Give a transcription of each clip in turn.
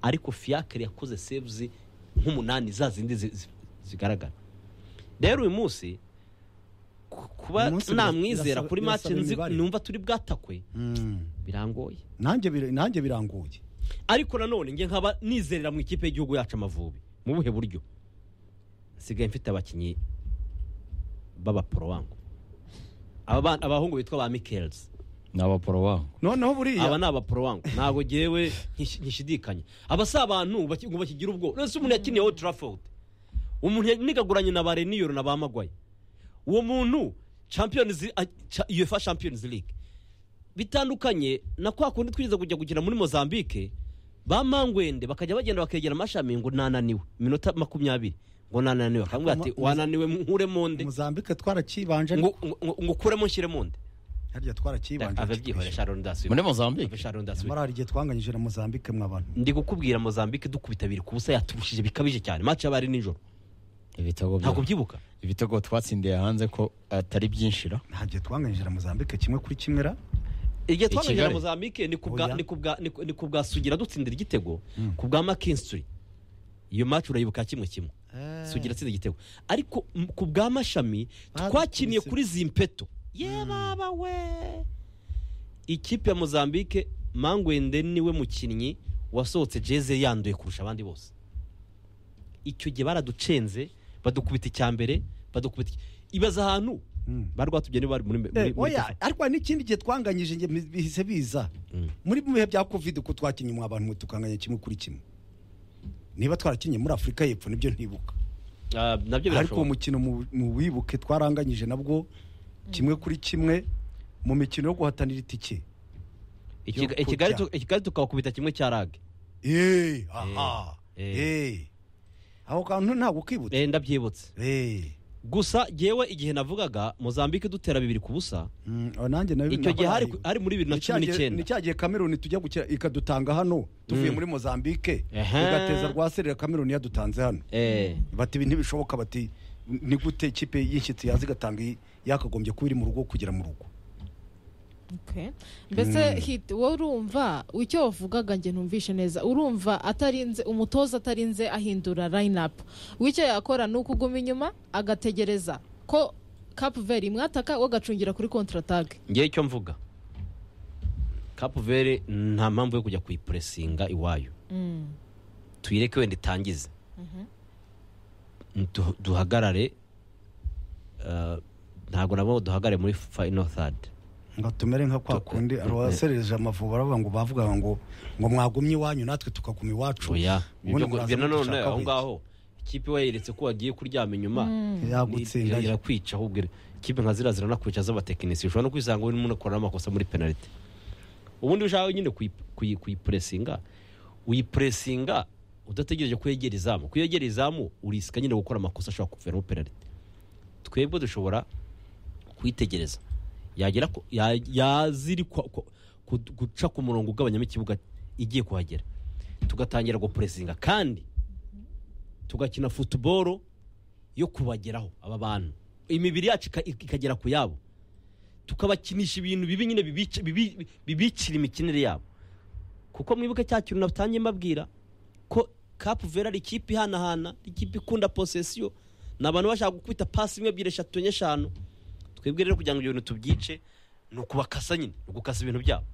ariko fiyakire yakoze sevuzi nk'umunani za zindi zi- zi- zigaragara rero uyu munsi ku- kuba Uyu munsi namwizera birasaba- kuri match birasaba nzi- imibare. numva turi bwatakwe Mm. birangoye nanjye bir- nanjye birangoye ariko nanone njye nkaba nizerera mu ikipe y'igihugu yacu amavubi mu buhe buryo nsigaye mfite abakinnyi b'abaporo wangu Aba bana- abahungu bitwa ba mikelizi ni abaporo wangu noneho aba buriya ni abaporo wangu ntabwo ngewe nkish- nkishidikanya aba si abantu baki- ngo bakigire ubwoba uretse umuntu yakiniye old trafford umuntu yanigaguranye na ba reniyoro na ba magwayi uwo muntu champions a- cha- uefa champions league bitandukanye na kwa kundi twize kujya gukina muri mozambique ba mangwende bakajya bagenda bakegera amashami ngo nananiwe iminota makumyabiri ngo nananiwe akamubwira ati Mu- mu- wananiwe nkuremo nde muzambike twarakibanje ngo ngo- ngo ukuremo nshyiremo nde harya twarakibanje ababyihore sharon dasi muri mozambique sharon dasi nyamara hari igihe twanganyije na muzambike mwabantu ndi gukubwira mozambique dukubita abiri ku busa yaturushije bikabije cyane match yabaye ari nijoro ibitego bya- ntabwo ubyibuka ibitego twatsindiye hanze ko atari byinshira nta gihe twanganyije na mozambike kimwe kuri kimwe ra igihe I twamenyera Kigali. mozambique ni ku bwa- Oya. ni ku bwa- ni ku- ni ku bwa sugira dutsindira igitego Mm. ku bwa makinsitiri iyo match urayibuka kimwe kimwe sugira atsinda igitego ariko m- ku bwa mashami Bazi twakiniye kubisiba. kuri zimpeto ye baba we ikipe ya mozambique mangwende niwe mukinnyi wasohotse jeze yanduye kurusha abandi bose icyo gihe baraducenze badukubita icya mbere badukubita iki- ibaza ahantu Mm. bari rwatubye niba bari muri muri- Eh, muri oya ariko hari n'ikindi gihe twanganyije nge bihise biza Mm. muri mu bihe bya covid uko twakinnye mwa bantu mwe tukanganya kimwe kuri kimwe niba twarakinnye muri afurika y'epfo nibyo ntibuka Ah, nabyo ariko uwo birashoboka mukino mu- mu wibuke twaranganyije nabwo kimwe kuri kimwe mu mikino yo guhatanira itike Ikiga- yo ikigali kujya. tu- ikigali tukabakubita kimwe cya rage Eh, aha Eh, Eh. ako kantu ntabwo ukibutse Eh, ndabyibutse Eh. gusa jyewe igihe navugaga mozambique dutera bibiri ku busa Mm, aho nanjye nayo icyo gihe hari, hari muri bibiri na cumi ni n'icyenda cya gihe kameruni tujya gukira ikadutanga hano tuvuye Mm. muri mozambique Ehe. igateza rwa serera kameruni yadutanze hano Eh, bati ibi ntibishoboka bati ni gute ikipe y'inshyitsi yaza igatanga iyi- yakagombye kuba iri mu rugo kugera mu rugo Okay. mbese hit wowe urumva icyo wavugaga njye ntumvishe neza urumva atarinze umutoza atarinze ahindura line-up w'icyo yakora ni ukuguma inyuma agategereza ko kapu veri imwataka we agacungira kuri kontratage ngewe icyo mvuga kapu vere nta mpamvu yo kujya kuyipuresinga iwayo tuyireke wenda itangize Du- duhagarare eh, ntabwo nabo duhagarare muri final third ngo tumere nka kwa Tuko- kundi abaserereje amavubi aravuga ngo bavugaga ngo ngo mwagumye iwanyu natwe tukaguma iwacu oya ubundi ibyo ngo- muraza ibyo nanone kudushakaho aho ngaho ikipe wayeretse ko wagiye kuryama inyuma iki? yagutsinda Ni- irakwica ahubwo ira- ikipe nka ziriya ziranakwica z'abatekinisiye ushobora no kwisanga urimo unakoramo amakosa muri penalite ubundi ushaka nyine kuyi- kuyi- kuyipuresinga uyipuresinga udategereje ko yegera izamu ko yegera izamu urisika nyine gukora amakosa ashobora kuviramo penalite twebwe dushobora kuyitegereza yagera ku- ya- yazirikwa ku- ku- guca ku murongo ugabanyamo ikibuga igiye kuhagera tugatangira gupuresinga kandi tugakina futuboro yo kubageraho aba bantu imibiri yacu ika- ikagera ku yabo tukabakinisha ibintu bibi nyine bibica- bibi- bibicira imikinire yabo kuko mwibuke cya kintu natangiye mbabwira ko kapu vera ari ikipe ihanahana ari ikipe ikunda posesiyo ni abantu bashaka gukubita pasi imwe ebyiri eshatu enye eshanu twebwe rero kugira ngo ibyo bintu tubyice ni ukubakasa nyine ni ugukasa ibintu byabo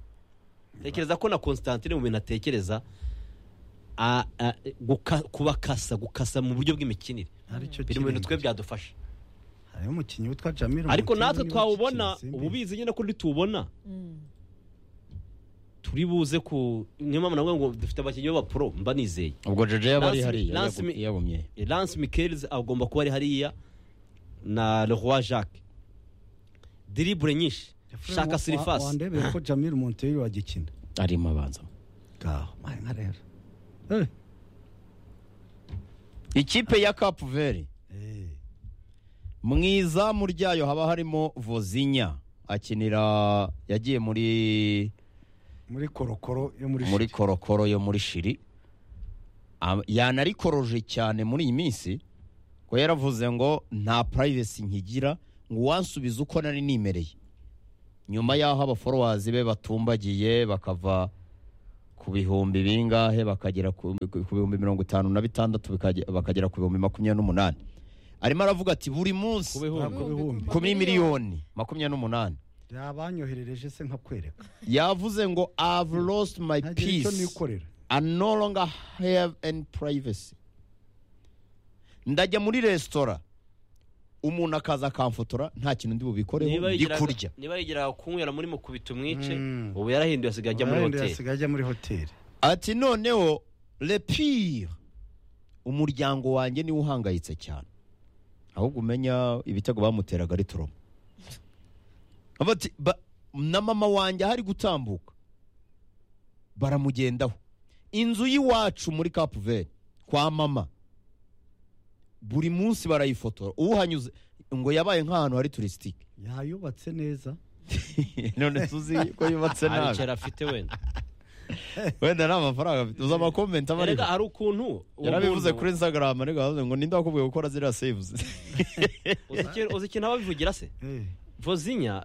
tekereza ko na constantine mu bintu atekereza a- a- guka- kubakasa gukasa mu buryo bw'imikinire aricyo biri mu bintu twe kintu byadufasha hariho umukinnyi witwa jamil ariko Umutini natwe niwe twawubona w'ikipe ubu bizi nyine ko ntitubona turi buze ku niyo mpamvu navuga ngo dufite abakinnyi b'abapuro mba nizeye ubwo jeje yaba ari Lance- hariya Lance yagu- Mi- yagumye lance mikelizi agomba kuba ari hariya na leroy jacques diribure nyinshi Efraim shaka wa- sirifasi wandebeye ko jamil monteri wagikina arimo abanza ngaho mahe nka rero Eh. ikipe ya kapu veri Eh. mu izamu ryayo haba harimo vozinya akinira yagiye muri muri korokoro yo muri muri Shiki. korokoro yo muri shiri Am- yanarikoroje cyane muri iyi minsi ko yaravuze ngo nta purayivesi nkigira ngo wansubize uko nari nimereye nyuma y'aho abaforowazi be batumbagiye bakava ku ku bihumbi bingahe bakagera ku ku bihumbi mirongo itanu na bitandatu bikage- bakagera ku bihumbi makumyabiri n'umunani arimo aravuga ati buri munsi Ku bihumbi. Ntabwo bihumbi. kuri miliyoni makumyabiri n'umunani yabanyoherereje se nkakwereka yavuze ngo i've lost my ntagira icyo peace nikorera I no longer have any privacy ndajya muri resitora umuntu akaza akamfotora nta kintu ndi bubikoreho ndi kurya niba yigeraga kunywera muri mukubita umwice Mm. ubu yarahinduye asigaye ajya muri Wenda hoteli yasigaye ajya muri hoteli ati noneho lepire umuryango wanjye niwe uhangayitse cyane ahubwo umenya ibitego bamuteraga ari turoma Avuga ati, "Ba- na mama wanjye ahari gutambuka baramugendaho inzu y'iwacu muri kapuveri kwa mama buri munsi barayifotora uhanyuze ngo yabaye nk'ahantu hari turisitike yayubatse neza none tuzi ko yubatse hari nabi icyaro afite wenda wenda nta mafaranga afite uzi amakomenti aba ariho erega hari ukuntu uwo yarabivuze muntu- kuri instagram ariko yavuze ngo ninde wakubwiye gukora ziriya saves uzi ikintu- uzi ikintu ababivugira se Eh, vozinya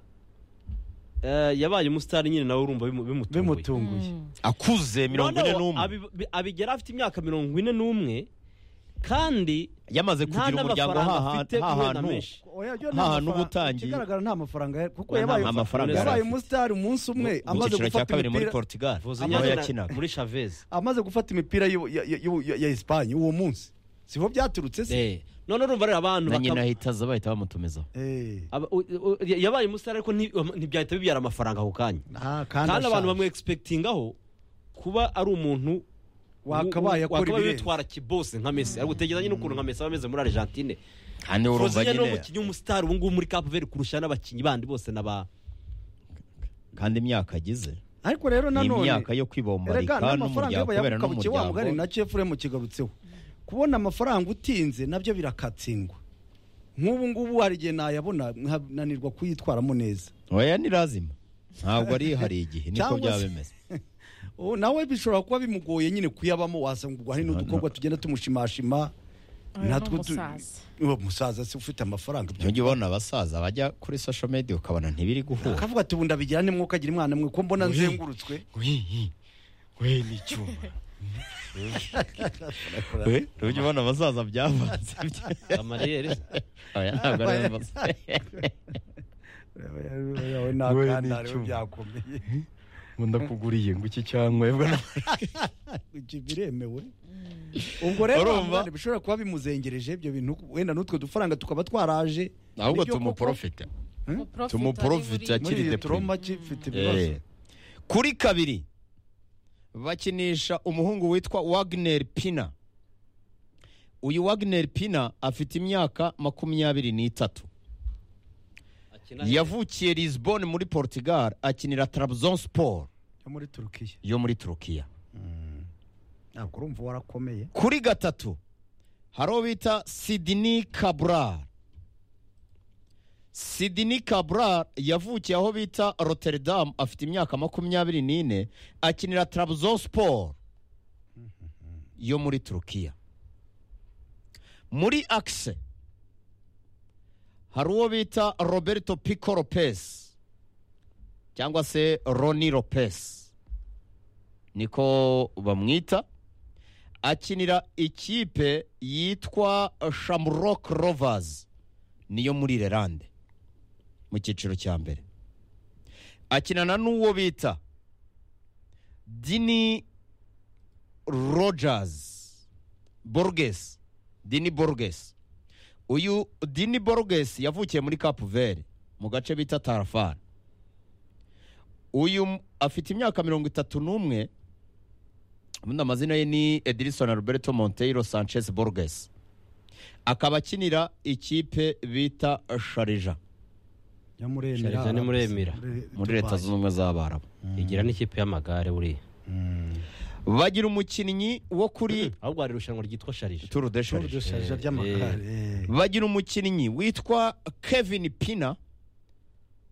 eh, yabaye umusitari nyine nawe urumva bimu- bimutunguye bimutunguye akuze mirongo ine Noneho n'umwe abi- bi- abigera afite imyaka mirongo ine n'umwe kandi yamaze nta kugira umuryango n'amafaranga afite hahantu wenda menshi Oya, byo ni Nta amafaranga. hantu uba utangiye. ikigaragara nta mafaranga yari- kuko Oya, nta yabaye amafaranga yari yabaye afite. umusitari umunsi umwe Mu- mu amaze cyiciro cya gufata kabiri muri imipira- portugal vozinya niho akina yakinaga muri chavez amaze gufata imipira y'u- ya- ya- y'u- ya ya Espagne uwo munsi sibo byaturutse se Eh, none urumva rero abantu na bakaba- nyina ahita aza bahita bamutumizaho Eh, aba- u- u- yabaye umusitari ariko nti- ntibyahita bibyara amafaranga ako kanya ah, kandi abantu ashaje. bamwe egispektingaho kuba ari umuntu wakabaye akora wakabaye ibirenze witwara kibose nka mesi ariko utekereza nyine ukuntu nka mesi aba ameze muri argentine kandi urumva vozinya ni nyine umukinnyi w'umusitari ubu ngubu muri kapu veri kurusha n'abakinnyi bandi bose n'aba kandi imyaka agize ariko rero ni nanone imyaka yo erega kwibombarika n'amafaranga n'umuryango yaba kubera yabuka buke wa mugani na n'umuryango cefuremu kigarutseho kubona amafaranga utinze nabyo birakatsindwa nk'ubu ngubu hari igihe nayabona nkananirwa kuyitwaramo neza oya ni lazima ntabwo arihariye igihe niko Cyangwa byaba se- bimeze Ubu nawe bishobora kuba bimugoye nyine kuyabamo wasanga ubwo hari n'udukobwa tugenda tumushimashima Oya, natwo tu- n'umusaza. uwo musaza se ufite amafaranga ibyo ntujya ubona abasaza bajya kuri social media ukabona ntibiri guhura akavuga ati ubu ndabigira nte mwuka agira umwana mwe ko mbona Ui. nzengurutswe we ni icyuma we ntujya ubona abasaza byavanze amariyeri oya ntabwo ari abasaza we n'akana rero byakomeye nkunda kuguriye ngo iki cyangwa ibyo biremewe ubwo rero Urumva? wa mwana bishobora kuba bimuzengereje ibyo bintu wenda n'utwo dufaranga tukaba twaraje ahubwo Nibyo koko. tumuporofita Umuprofita Tumuprofita ari muri- muri akiri iyo deprime. turoma kifite ibibazo kuri kabiri bakinisha umuhungu witwa wagner pina uyu wagner pina afite imyaka makumyabiri n'itatu yavukiye lisbon muri portugal akinira trabzon sport yo muri turukiya yo muri turukiya ntabwo urumva warakomeye kuri gatatu hari uwo bita sidini kaburar sidini kaburar yavukiye aho bita rotterdam afite imyaka makumyabiri n'ine akinira trabzon sport yo muri turukiya muri akise hari uwo bita roberto pico lopez cyangwa se roni lopez niko bamwita akinira ikipe yitwa shamrock rovers niyo muri lerande mu cyiciro cya mbere akinana n'uwo bita dini rogers borges dini borges uyu dini borges yavukiye muri kapu veri mu gace bita tarafara uyu m- afite imyaka mirongo itatu n'umwe ubundi amazina ye ni edilison alberto monteiro sanchez borges akaba akinira ikipe bita sharija yo muri Sharija ni muri Emira. muri leta zunze ubumwe z'abarabu igira n'ikipe y'amagare buriya bagira umukinnyi wo kuri ahubwo hari irushanwa ryitwa sharije turu de shuri sharija dushaje by'amakare bagira umukinnyi witwa kevin pina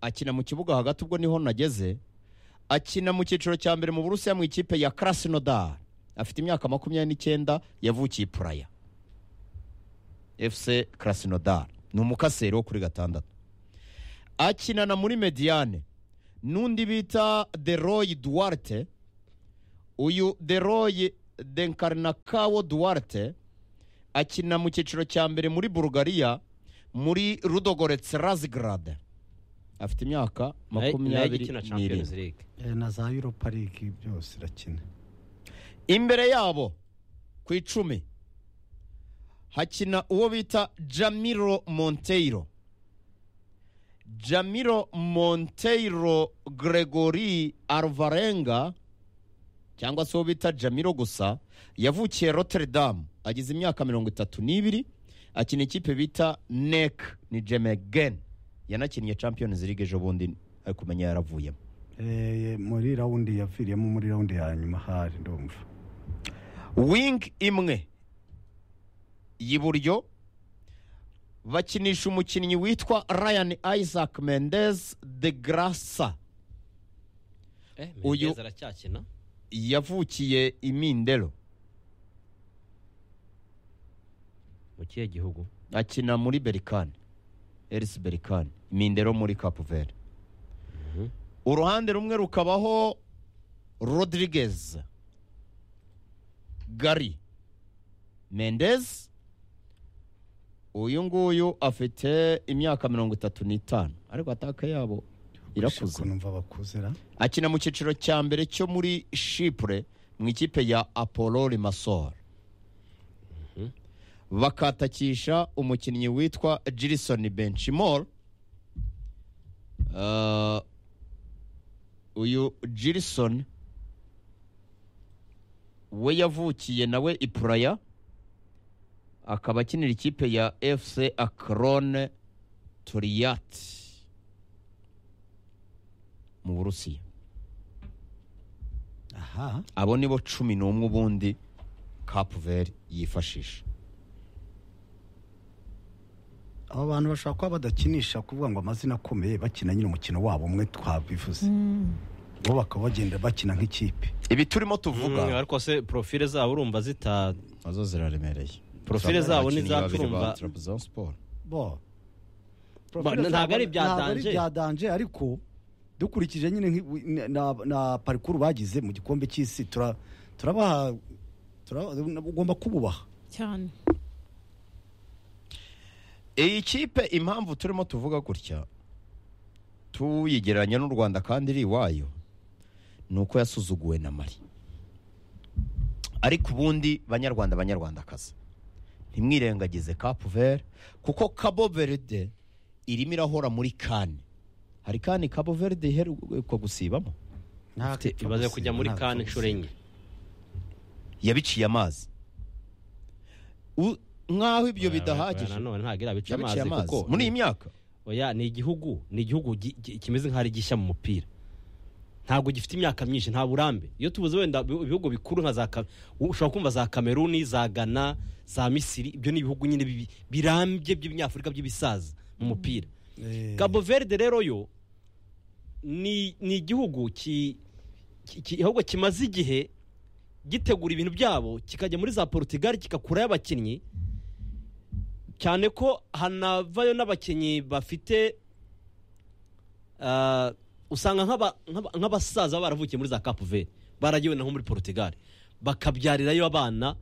akina mu kibuga hagati ubwo niho nageze akina mu cyiciro cya mbere mu burusiya mu ikipe ya krasnodar afite imyaka makumyabiri n'icyenda yavukiye puraya fc krasnodar ni umukaseri wo kuri gatandatu akinana muri mediyane n'undi bita deroy duwarte uyu deroye denkarinakawo duwarte akina mu cyiciro cya mbere muri bulgaria muri rudogoretse razigarade afite imyaka nayo makumyabiri ikina n'irindwi champions league Eh, na za europa league byose irakina imbere yabo ku icumi hakina uwo bita jamiro monteiro jamiro monteiro gregory alvarenga cyangwa se uwo bita jamiro gusa yavukiye rotterdam agize imyaka mirongo itatu n'ibiri akina ikipe bita nek ni jemegen yanakiniye champions league ejo bundi ari kumenya yaravuyemo Eh, muri rawundi yaviriyemo muri rawundi ya nyuma hari ndumva wing imwe y'iburyo bakinisha umukinnyi witwa ryan isaac mendez de grasa Uyu- uyu aracyakina yavukiye imindero mu kihe gihugu akina muri berikani erisi berikani imindero muri kapu veri uruhande rumwe rukabaho rodirigez gari mendez uyu nguyu afite imyaka mirongo itatu n'itanu ariko ataka yabo irakuze numva bakuze ra akina mu cyiciro cya mbere cyo muri shipure mu ikipe ya apollo limasol bakatakisha umukinnyi witwa jirisoni benchimol Uh, uyu jirisoni we yavukiye nawe ipuraya akaba akinira ikipe ya fc akrone turiyati mu burusiya aha abo ni bo cumi n'umwe ubundi kapu veri yifashisha aba bantu bashobora kuba badakinisha kuvuga ngo amazina akomeye bakina nyine umukino wabo umwe twabivuze bo bakaba bagenda bakina nk'ikipe ibi turimo Mm, tuvuga ariko se profile zabo urumva zita nazo ziraremereye Profile zabo ni za Turumba. bo Ba- ntabwo ari ibya Ntabwo ari danger. ibya danger, ariko dukurikije nyine nk'i- na- na- na parikuru bagize mu gikombe cy'isi tura- turabaha tura- ugomba kububaha cyane iyi kipe impamvu turimo tuvuga gutya tuyigereranya n'u rwanda kandi iri iwayo ni uko yasuzuguwe na mari ariko ubundi banyarwanda banyarwandakazi ntimwirengagize kapu veri kuko kabo veride irimo irahora muri kane hari kandi kabo veride iheruka gusibamo Te- ibaze kujya muri kan inshuro enye yabiciye amazi U- nk'aho ibyo Oya, oya, bidahagije oya, nanone ntabwo irabica amazi yabiciye amazi kuko muri iyi myaka oya ni igihugu ni igihugu gi- gi- kimeze nk'aho ari gishya mu mupira ntabwo gifite imyaka myinshi nta burambe iyo tubuze wenda ibi- ibihugu bikuru nka za Ka- ushobora kumva za kameruni za ghana za misiri ibyo ni ibihugu nyine bibi- birambye by'ibinyafurika by'ibisaza mu mupira gabo verde rero yo ni ni igihugu ki- ki- ki- ahubwo kimaze igihe gitegura ibintu byabo kikajya muri za porutugali kigakurayo abakinnyi cyane ko hanavayo n'abakinnyi bafite ah, usanga nk'aba- nk'aba- nk'abasaza baba baravukiye muri za kapu veri baragiwe naho muri porutugali bakabyarirayo abana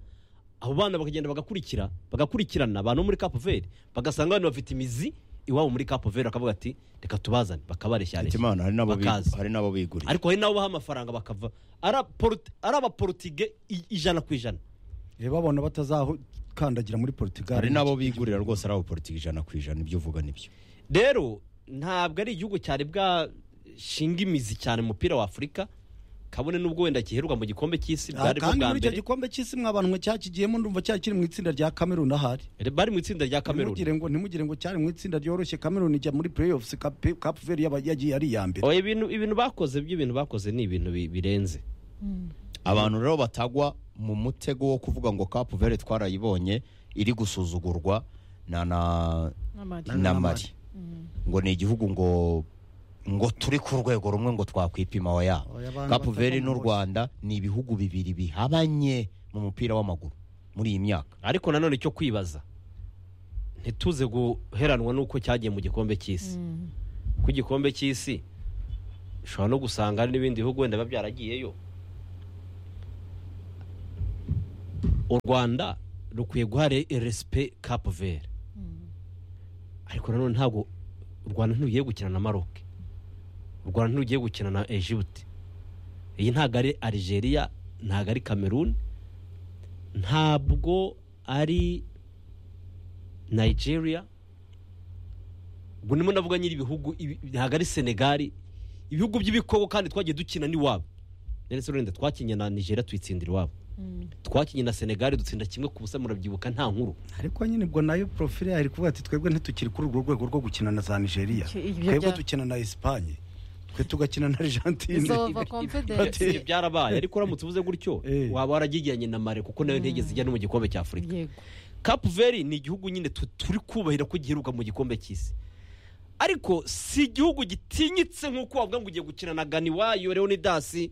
abo bana bakagenda bagakurikira bagakurikirana abantu bo muri kapu veri bagasanga abantu bafite imizi iwabo muri kapu veri bakavuga ati reka tubazane bakabareshya Hitimana, hari n'abo bi- bakaza hari n'abo biguriye ariko hari n'abo baha amafaranga bakava ari aporoti- ari abaportige i- ijana ku ijana babona batazakandagira muri portugal hari n'abo bigurira rwose ari abo politiki ijana ku ijana ibyo uvuga nibyo rero ntabwo ari igihugu cyari bwashinga imizi cyane mu mupira wa afurika kabone n'ubwo wenda giheruka mu gikombe cy'isi Ah, bwari bwo kandi bwa muri icyo mbere gikombe cy'isi mwabantu mwe cyakigiyemo ndumva cyari kiri mu itsinda rya kameruni ahari bari mu itsinda rya kameruni ntimugire ngo ntimugire ngo cyari mu itsinda ryoroshye kameruni ijya muri playoffs Cap- Cap Verde yaba- yagiye ari iya mbere Oya, ibintu ibintu bakoze by'ibintu bakoze ni ibintu bi- birenze abantu rero batagwa mu mutego wo kuvuga ngo kapu veri twarayibonye iri gusuzugurwa na na n'amari na mari ngo ni igihugu ngo ngo turi ku rwego rumwe ngo twakwipima wa yabo Oya, abantu kapu veri batava mu n'u bose. rwanda ni ibihugu bibiri bihabanye mu mupira w'amaguru muri iyi myaka ariko nanone icyo kwibaza ntituze guheranwa n'uko cyagiye mu gikombe cy'isi ku gikombe cy'isi ushobora no gusanga hari n'ibindi bihugu wenda biba byaragiyeyo u rwanda rukwiye guha resipe kapu veri ariko nanone ntabwo u rwanda ntugiye gukina na maroke u rwanda ntugiye gukina na egibuti iyi ntabwo ari arigeria ntabwo ari kameruni ntabwo ari nigeria ubwo ndimo ndavuga nyiri ibihugu ibi- ntabwo ari senegali ibihugu by'ibikoko kandi twagiye dukina n'iwabo ndetse wenda twakinnye na nigeria tuyitsindira iwabo twakinnye na senegali dutsinda kimwe ku busa murabyibuka nta nkuru ariko nyine ubwo nayo porofile yari kuvuga ati twebwe ntitukiri kuri urwo rwego rwo gukina na za nigeria Icyo- ibyo twebwe bya- dukina na esipanye twe tugakina na argentine izova Bati- confidence Ibyo byarabaye ariko uramutse uvuze gutyo Eh. waba waragigiranye na mare kuko nayo ntigeze ijya no mu gikombe cya afurika yego kapu veri ni igihugu nyine tu- turi kubahira ko giheruka mu gikombe cy'isi ariko si igihugu gitinyitse nk'uko wavuga ngo ugiye gukina na ganiwayo leonidasi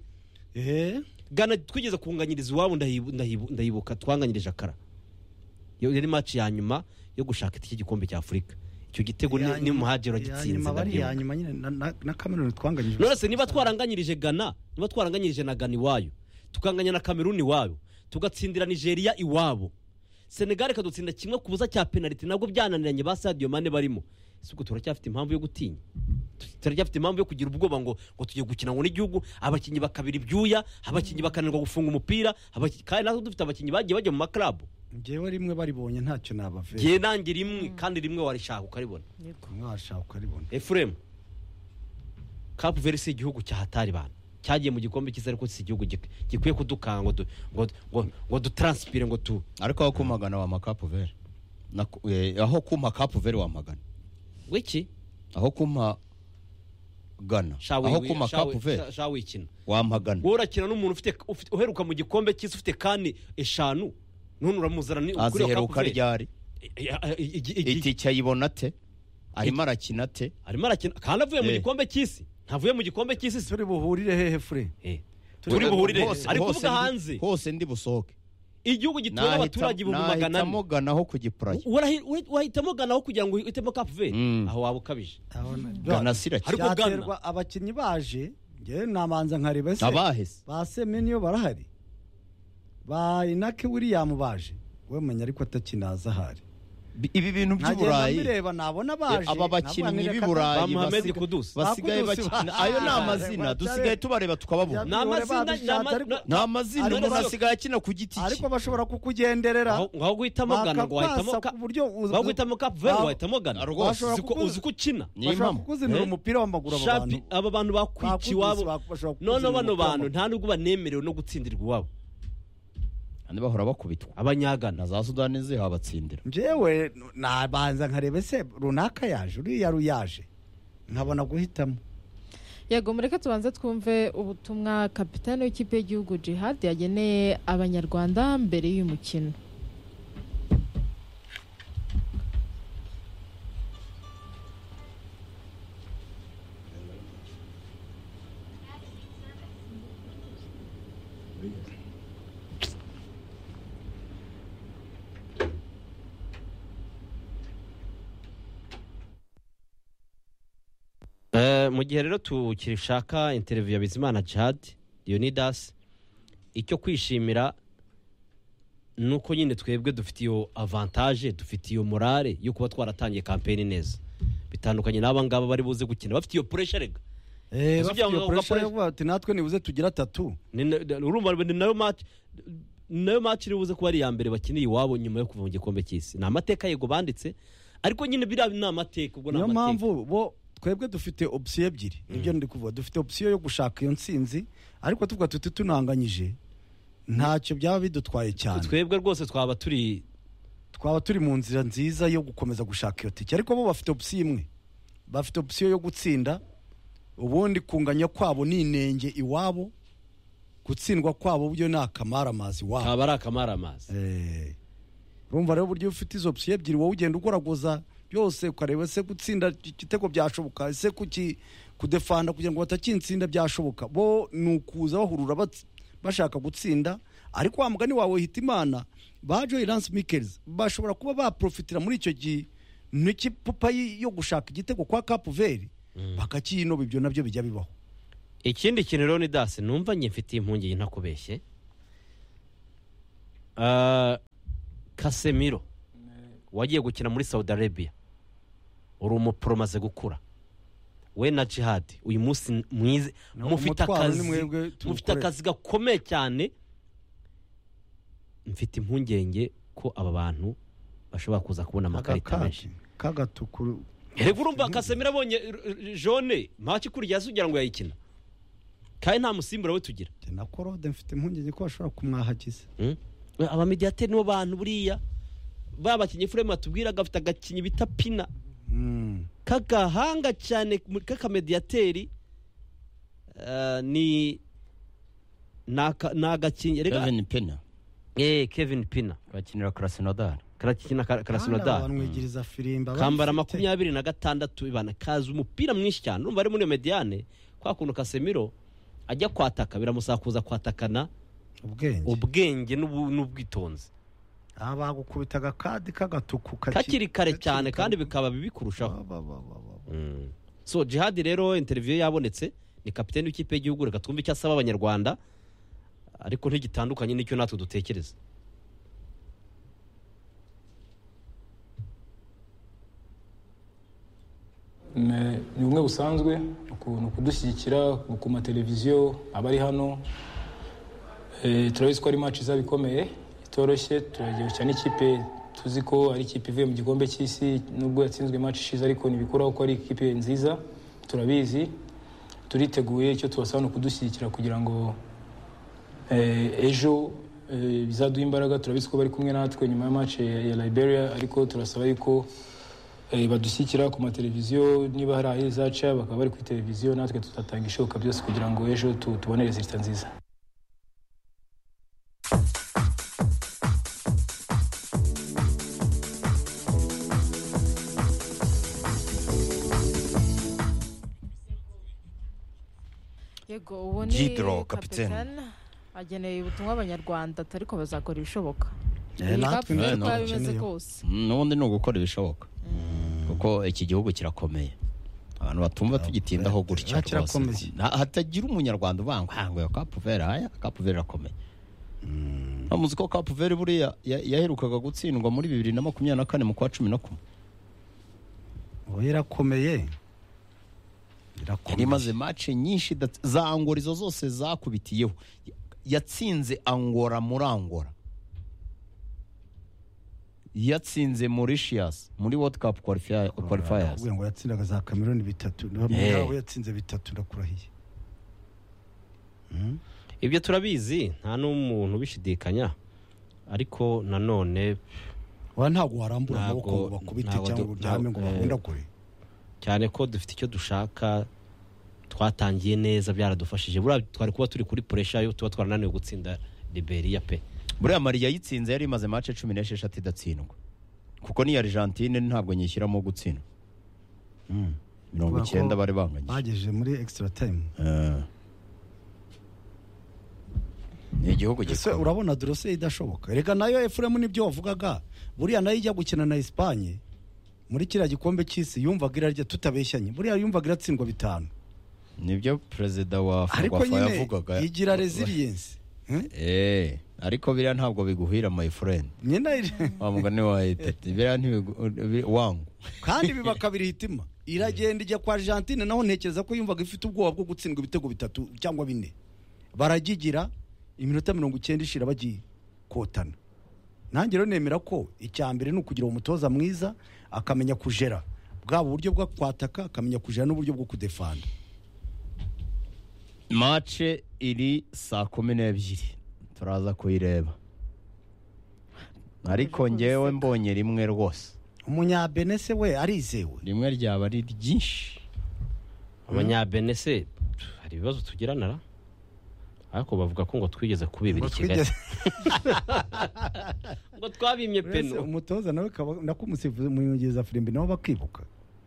ehe gana twigeze kunganyiriza iwabo ndahibu- ndahibu- ndayibuka twanganyirije akara iyo yari maci ya nyuma yo gushaka iki gikombe cya afurika icyo gitego ni- ni muhagero wagitsinze bari ndabyibuka. iya nyuma nyine na- na- na kameruni twanganyije nonese niba twaranganyirije gana niba twaranganyirije na gana iwayo tukanganya na kameruni iwayo tugatsindira nigeria iwabo senegali ikadutsinda kimwe ku busa cya penaliti nabwo byananiranye ba sadiyo mane barimo ese ubwo turacyafite impamvu yo gutinya turacyafite impamvu yo kugira ubwoba ngo ngo tujye gukina ngo n'igihugu abakinnyi bakabira ibyuya abakinnyi bakananirwa gufunga umupira abakinnyi- kandi natwe dufite abakinnyi bagiye bajya mu maklabu ngewe rimwe baribonye ntacyo nabavera ngewe nange rimwe kandi rimwe warishaka ukaribona yego mwashaka ukaribona efuremu kapu veri si igihugu cya hatari bantu cyagiye mu gikombe cyiza ariko si igihugu gik- gikwiye kudukanga ngo du- ngo ngo ngo dutaransipire ngo tu ariko aho kumagana wampa kapu veri Naku- eh, aho kumpa kapu veri wamagana wiki aho kumpa gana shawe aho wi- kumpa shawe- kapu veri sha- shawe wikina wamagana wowe urakina n'umuntu ufite ufite- uheruka mu gikombe cy'isi ufite kandi eshanu none uramuzana ni ukuriye Cape aziheruka Verde. ryari I- i- i- i- i- itike ayibona ate arimo arakina ate arimo arakina kandi avuye mu Eh. gikombe cy'isi ntavuye mu gikombe cy'isi si- turi buhurire hehe fure Eh. turi buhurire ari kuvuga hanze hose ndi busohoke igihugu gituwe n'abaturage ibihumbi magana ane nahitamo gana aho ku gipuraya Warahi- ura- wahitamo gana aho kugira ngo uhitemo kapu veri Mm. aho waba ukabije gana sirakira Ariko Ghana- byaterwa abakinnyi baje ngewe nabanza nkareba se abahese ba semeniyo barahari ba inake william baje we menya ariko atakinaza ahari Bi- ibi bintu nkagenda by'iburayi mbireba nabona baje aba navuga, bakinnyi ba reka b'iburayi Mohamed basiga- Kudus. basigaye Ba Kudus, bakina ba- ayo ni Ah, amazina baracare- dusigaye tubareba tukababura Ni amazina- ni ama- ni amazina Ariko umuntu basigaye- asigaye akina ku giti cye ariko bashobora kukugenderera Aho- ngaho guhitamo gana ngo wahitamo bakakwasa ka ku buryo uzi- ngaho guhitamo kapu veri Ba- wahitamo gana Ah, rwose. Uzi ko- uzi ko ukina Niyo bashobora mpamvu. kukuzinira Eh? umupira w'amaguru aba shapi bantu aba bantu bakwica Ba iwabo Kudus bashobora kukuzinira none bano umupira bantu nta nubwo banemerewe no gutsindirwa iwabo kandi bahora bakubitwa na abanyagana za sudani zihabatsindira njyewe nabanza nkareba se runaka yaje uriya ruyaje nkabona guhitamo yego mureke tubanze twumve ubutumwa kapitani w'ikipe y'igihugu jihad yageneye abanyarwanda mbere y'uyu mukino Eh, mu gihe rero tukishaka interiviyu ya bizimana jihad leonidas icyo kwishimira ni uko nyine twebwe dufite iyo avantaje dufite iyo morale yo kuba twaratangiye kampeni neza bitandukanye n'aba ngaba bari buze gukina bafite iyo puresha rega Eh, Ese bafite ugira ngo iyo pressure gakoreshe- yo kuvuga bati natwe nibuze tugira atatu Ni na- na- urumva ni nayo maci ni nayo maci iri buze kuba ari iya mbere bakiniye iwabo nyuma yo kuva mu gikombe cy'isi ni amateka yego banditse ariko nyine biriya ni amateka ubwo ni niyo amateka mpamvu bo twebwe dufite opsiyo ebyiri nibyo ndi kuvuga dufite opsiyo yo gushaka iyo ntsinzi ariko tuvuga tuti tunanganyije ntacyo byaba bidutwaye cyane twebwe rwose twaba turi twaba turi mu nzira nziza yo gukomeza gushaka iyo tike ariko bo bafite opsiyo imwe bafite opsiyo yo gutsinda ubundi kunganya kwabo ni inenge iwabo gutsindwa kwabo byo ni akamaramazi iwabo twaba ari akamaramazi Eh, urumva rero uburyo ufite izo opsiyo ebyiri wowe ugenda ugoragoza byose ukareba ese gutsinda igitego byashoboka ese kuki kudefanda kugira ngo batakinsinda byashoboka bo ni ukuza bahurura bats- bashaka gutsinda ariko wa mugani wawe hitimana ba joyi lance mikels bashobora kuba baprofitira muri icyo kintu cy'ipupa y- yo gushaka igitego kwa kapuveri bakakiyinoba ibyo nabyo bijya bibaho ikindi kintu rero ni dasi numva njye mfitiye impungenge ntakubeshye Ah, kasemiro wagiye gukina muri saudi arabia uri umupro umaze gukura we na jihadi uyu munsi mwize Naho mufite umutwaro akazi ni mwebwe mufite tuwukorera. akazi gakomeye cyane mfite impungenge ko aba bantu bashobora kuza kubona amakarita menshi kagatukuru reka urumva kasemiro abonye jone ntacyo ikurya ugira ngo yayikina kandi nta musimbura we tugira na korode mfite impungenge ko bashobora kumwahagiza abamediyateri nibo bantu buriya ba bakinnyi furemu batubwira gafite agakinnyi bita pina Mm. k'agahanga cyane mu- k'akamediyateri eh, ni ni aka- ni agakinnyi reka kevin pena eh kevin pina bakinira karasinodari karakina Kandi karasinodari abantu bigiriza firimba kambara barifite. makumyabiri na gatandatu ibana kazi umupira mwinshi cyane urumva ari muri iyo mediyane kwa kuntu kasemiro ajya kwataka biramusakuza kwatakana ubwenge ubwenge n'ubu- n'ubwitonzi aha bagukubita agakadi k'agatuku kakiri kare cyane kandi bikaba bibi kurushaho Mm. so jihadi rero interiviyo yabonetse ni kapitani w'ikipe y'igihugu reka twumve icyo asaba abanyarwanda ariko ntigitandukanye n'icyo natwe dutekereza Ne- ni bumwe busanzwe ukuntu kudushyigikira ku mateleviziyo abari hano Eh, turabizi ko ari match izaba ikomeye itoroshye turagihusha n'ikipe tuzi ko ari ikipe ivuye mu gikombe cy'isi nubwo yatsinzwe match ishize ariko ntibikuraho ko ari ikipe nziza turabizi turiteguye icyo tubasaba ni ukudushyigikira kugira ngo eh, ejo eh, bizaduha imbaraga turabizi ko bari kumwe natwe nyuma ya match ya ya liberia ariko turasaba yuko eh, badushyigikira ku mateleviziyo niba hari aho izaca bakaba bari kuri televiziyo natwe tutatanga ishoboka byose kugira ngo ejo tu- tubone resulita nziza yego ubu ni Jidro, kapiteni. kapitene ageneye ubutumwa abanyarwanda atari ko bazakora ibishoboka Eh, Iyi natwe kapiteni natwe uko yaba imeze dukeneye. kose n'ubundi ni ugukora ibishoboka kuko iki gihugu kirakomeye abantu batumva tugitindaho gutya Ah, kirakomeye. rwose. Na- hatagira umunyarwanda uvanga ngo ya kapuveri aya kapuveri irakomeye bamuzi ko kapuveri buriya ya- yaherukaga gutsindwa muri bibiri na makumyabiri na kane mu kwa cumi na kumwe ubu irakomeye yari imaze irakomeye mace nyinshi idatsi- za angora izo zose zakubitiyeho Ya- yatsinze angora muri angora yatsinze mauritius muri world cup qualifier- qualifiers Uvuga ngo yatsindaga za kameroni bitatu Eh. nawe yatsinze bitatu ndakurahiye ibyo turabizi nta n'umuntu ubishidikanya ariko nanone wa ntabwo warambura Ntabwo- amaboko ngo bakubite ntabwo cyangwa du- ngo uryame ngo ntabwo- bahundagure cyane ko dufite icyo dushaka twatangiye neza byaradufashije buriya twari kuba turi kuri puresha yo tuba twarananiwe gutsinda liberiya pe buriya mari yayitsinze yari imaze mace cumi n'esheshatu idatsindwa kuko n'iya argentine ntabwo nyishyiramo gutsindwa mirongo Kubera ko icyenda bari banganyije bagejeje muri extra time Eh. ni igihugu ese gikomeye urabona dorose idashoboka reka nayo efuremu n'ibyo wavugaga buriya nayo ijya gukina na esipanye muri kiriya gikombe cy'isi yumvaga irarya tutabeshyanye buriya yumvaga iratsindwa bitanu nibyo perezida wa ariko ferwafa nyine yavugaga igira resiliyensi Eh, ariko biriya ntabwo biguhira my friend nyina iri- wa mugani wa etete biriya ntibigu- wangu kandi biba kabiri hitima iragenda ijya kwa argentine naho ntekereza ko yumvaga ifite ubwoba bwo gutsindwa ibitego bitatu cyangwa bine baragigira iminota mirongo icyenda ishira bagiye kotana nanjye rero nemera ko icya mbere ni ukugira umutoza mwiza akamenya kujera bwaba uburyo bwo kwataka akamenya kujera n'uburyo bwo kudefanda mace iri saa kumi n'ebyiri turaza kuyireba ariko Uje ngewe kunseka. mbonye rimwe rwose umunyabene se we arizewe rimwe ryaba ari ryinshi abanyabene se hari ibibazo tugiranara ariko bavuga ko ngo twigeze kubibira i Ngo kigali twigeze- ngo twabimye Uretse peno umutoza nawe kaba- nakumusifuza mu nyongeza firimbi nabo bakibuka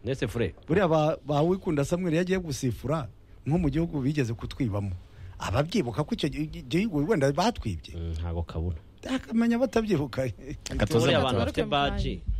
ndetse fure buriya ba- ba wikunda samweli yagiye gusifura nko mu gihugu bigeze kutwibamo ababyibuka ko icyo gi- gihugu wenda batwibye Mm, ntago kabona akamenya batabyibuka Aka tuzi buriya abantu amata. bafite Tugaruke mu baji kanya.